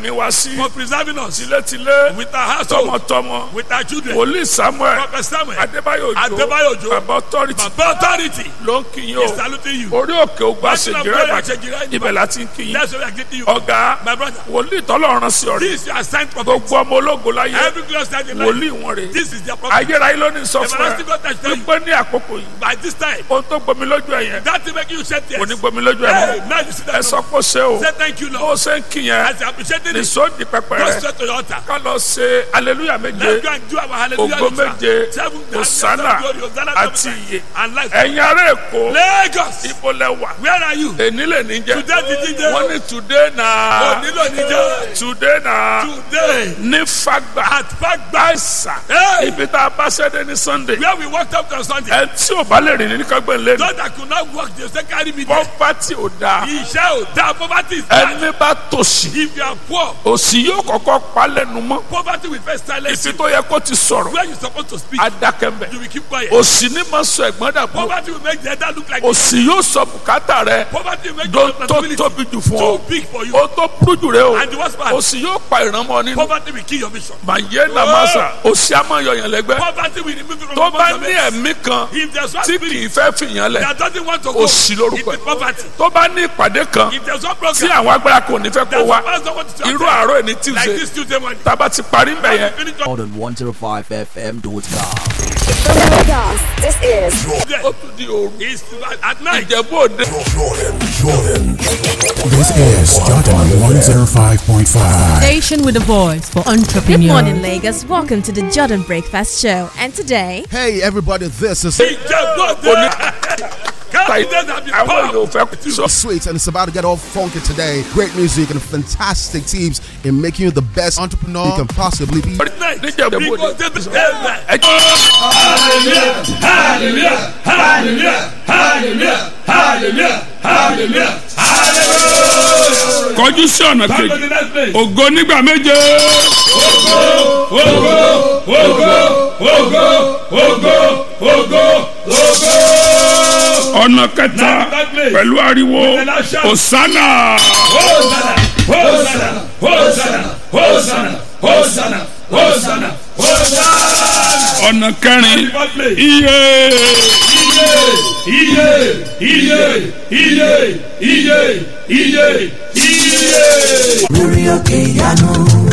ẹ̀mí wa sí for preserving us tilétilé with our household, tọmọtọmọ with our children. wòlíì samuel Prophet Samuel, adébáyò Adébáyò òjò Òjó, bàbá authority Baba authority ló ń kíyìn is o saluting you. orí òkè ògbà Mountain of ṣèjìrẹ́ glory, ìbàdàn Àṣejìrẹ́ ibẹ̀ Ìbàdàn. láti ń kíyìn That's why we are greeting you. ọ̀gá My brother, wòlíì tọ́lọ́run sí ọ̀rẹ́ this is your assigned prophet. gbogbo ọmọ ológo láyé Every glorious time in life, wòlíì wọn rè this is their prophet. ayérayé ló ní sọ fún ẹ Everlasting God has tell you, wípé ní àkókò yìí by this time, ohun tó gbomi lójú ẹ yẹn that will make you shed kò ní tears. gbomi lójú ẹ Hey, mọ́ now you see ẹ that. sọ pé ó ṣe o Say thank you, bó Lord. ṣe ń kí yẹn As you appreciated ní it, sóòdì pẹpẹ go rẹ straight to your altar. ká lọ ṣe aleluya méje Let's go and do our hallelujah. ògo ritual. méje Seven Hosanna glory, Hosanna, àti Hosanna, iye and life. ẹ̀yin ará èkó Lagos, ibo lẹ wà where are you? èní lè ní jẹ Today the DJ. wọ́n ní today na Onílò níjẹ́. today na Today, ní fagbà at Fagba, àìsà Hey! ibi tá a bá ṣẹ́dé ní sunday where we walked up on Sunday. ẹ tí ò bá lè rìn ní kágbẹ́ lẹ́nu Those that could not walk, they say carry me there. pọ́pátì ò dáa Iṣẹ́ ò dáa, poverty is bad. ẹni bá tòṣì If you are poor, òṣì yóò kọ́kọ́ pa lẹ́nu mọ́ poverty will first silence ibi you. tó yẹ kó ti sọ̀rọ̀ Where you supposed to speak, adákẹ́mbẹ̀ you will keep quiet. òṣì ní máa sọ ẹ̀gbọ́n dàbọ̀ Poverty will make the elder look like òṣì yóò sọ bùkátà rẹ poverty will make tó your tó responsibility tóbi jù fún too ọ big for you. ó tó burú jù rẹ o And the worst part, òṣì yóò pa ìrànmọ́ nínú poverty will kill your vision. màyé nàmásà òṣì á máa yọyàn lẹ́gbẹ́ Poverty will remove you from tó the bá bosom ní of ẹ̀mí kan If there's one tí kì spirit í fẹ́ fìyàn lẹ̀ that doesn't want to go, òṣì lórúkọ it is ẹ̀ poverty. tó bá ní ìpàdé kan If there's one tí program àwọn agbára kò ní fẹ́ kó that wá doesn't want to irú attend, àárọ̀ ẹni like Tuesday this Tuesday morning, tába ti parí ń bẹ̀ yẹn finish up on 105fm.com. Lagos, this is there. ó tún di òru It's at night. ìjẹ̀bú òde This is Jordan 105.5. Station with a voice for Good entrepreneurs. morning, Lagos. Welcome to the Jordan Breakfast Show. And today, Hey, everybody, this is Ìjẹ̀bú-Òde. Confidence and be àwọn powerful. èèyàn ò fẹ́ sọ sweet and it's about to get all funky today. Great music and fantastic teams in making you the best entrepreneur you can possibly be. Night. níjẹ̀bú Because òde they- Amen. ẹ jẹ́ kọjú sí ọ̀nà Come to kejì the next place. ògo nígbà méje ọ̀nà kẹta pẹ̀lú ariwo osana Hosanna, Hosanna, Hosanna, Hosanna, Hosanna, Hosanna, Hosanna. ọ̀nà kẹrin One place. iye Iye, iye, iye, iye, iye, iye. lórí òkè ìyanu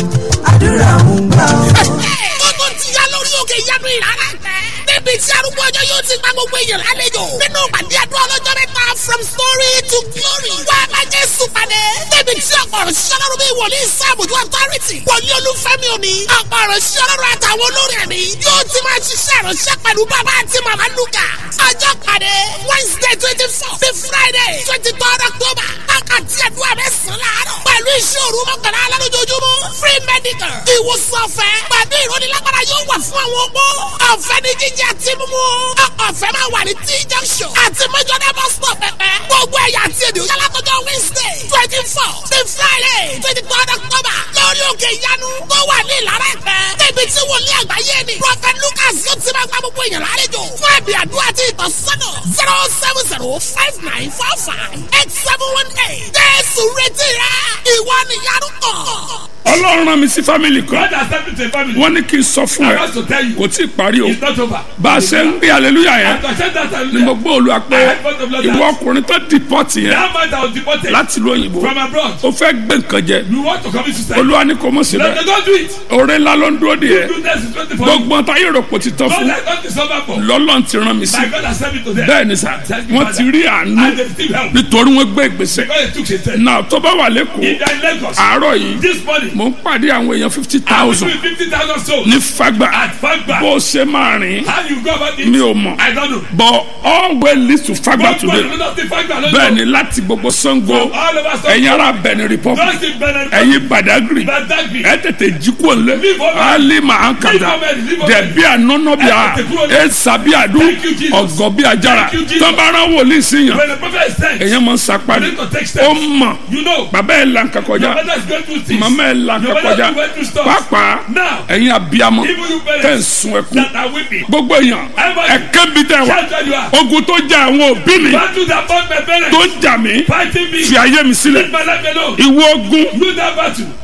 àdúrà ń gbà ọ́. Gbogbo ti ya lórí òkè ìyanu ìrara tẹ. Níbi tí arúgbó ọjọ́ yóò ti gba gbogbo èèyàn lálejò. Nínú ìpàdé àdúrà ọlọ́jọ́ mẹ́ta from story to glory. Wá a máa Jésù pàdé. Níbi tí ọ̀pọ̀ ọ̀rọ̀ ṣiṣẹ́ lọ́rùn bí wòlíì sáàbùdó authority. Wòlíì olúfẹ́mi òní. Ọ̀pọ̀ ọ̀rọ̀ ṣiṣẹ́ lọ́rùn àtàwọn olórin ẹ̀mí. Yóò ti máa ṣiṣẹ́ ìránṣẹ́ pẹ̀lú bàbá àti màmá Lúkà. Ọjọ́ pàdé Wednesday twenty four to Friday twenty third October. Àkàtì àdúrà mẹ́sàn-án láàárọ̀. Pẹ̀lú iṣẹ́ òru mọ́kànlá alálójoojúmọ́. Free medical. Ìwòsàn ọ̀fẹ́. Pẹ̀lú ìrónilágbára yóò wà fún àwọn opó. Ọ̀fẹ́ ní jíjẹ àti mímú. Ọ̀fẹ́ máa wà ní T junction. Àti Mẹ́jọ́dá bus stop pẹ̀pẹ́. Gbogbo ẹ̀yà àti èdè òyà látọjọ́ Wednesday twenty four to Friday twenty third October. Lórí òkè ìyanu tó wà ní Ìlara Ẹ̀pẹ́. Níbi tí wòlíì àgbáyé ni. Prophet Lucas yóò ti máa gba gbogbo èèyàn lálejò. Fún ẹ̀bì àdúrà àti ìtọ́sọ́nà zero seven zero five nine four five eight seven one eight. Jésù retí rẹ̀. Ìwọ nìyanu kàn. ọlọ́run rán mi sí fámìlì kan God has sent me to a family. wọ́n ní kí n sọ fún I ẹ want to tell you, kò tí ì parí o it's not over. bá a ṣe ń gbé aleluya yẹn After I said that, I ni mo gbọ́ olúwa pé I had both of them ìwọ ọkùnrin tó dìpọ́tì yẹn That man that was deported láti ìlú òyìnbó from abroad. ó fẹ́ gbé nǹkan jẹ You want to commit suicide? olúwa ní kò mọ̀ Let síbẹ̀ them don't do it. oore ńlá ló ń dúró de yẹ Goodness is twenty four. gbogbo ọ̀tá yóò rò pò ti tán God fún has not been suffer for. lọ́lọ́run ti rán mi sí My God has sent me to them. bẹ́ẹ̀ ni sà wọ́n ti rí àánú And they still help. nítorí wọ́n gbé ìgbésẹ̀ God has took his step. náà tó bá wà lẹ́kọ̀ọ́ In that Lagos, àárọ̀ yìí this morning, mò ń pàdé àwọn èèyàn fifty I'm thousand doing fifty thousand souls ní fagbà at Fagba. bó o ṣe máa rìn How you go about it? mi ò mọ̀ I don't know. but all way leads to fagbà One today point, another thing, Fagba, I don't bẹ́ẹ̀ know. ni láti gbogbo sango From all over South- ẹ̀yin ará benin republic Just in Benin Republic. ẹ̀yin badagry Badagry. ẹ tètè jí kúrò lẹ Leave over. ali máa ń kàdá Leave over, leave over. dẹbi ànọ́nọ́bíà Ẹ tètè kúrò lẹ. ẹ sàbí àdú Thank you, Jesus. ọ̀gọ́ bí ajára Thank you, Jesus. tọ́bárà wòlíì síyàn When the prophet is sent, èyàn máa ń sapá ni You need to take steps. ó mọ̀ you know, bàbá ẹ̀ là ń kakọjá your mother is going through things. màmá ẹ̀ là ń Your mother kakọjá is going through stuff. pàápàá Now, ẹ̀yin abiyamọ even you tẹ̀ ń parents sun ẹkún that are weeping, gbogbo èèyàn Everybody. ẹ̀kẹ́ bi tẹ̀ wá shout where you are. ogun tó jà àwọn òbí mi Battle that fought my parents. tó ń jà mí Fighting me. fi ayé mi sílẹ̀ Leave my life alone. ìwọ ogun You that battle.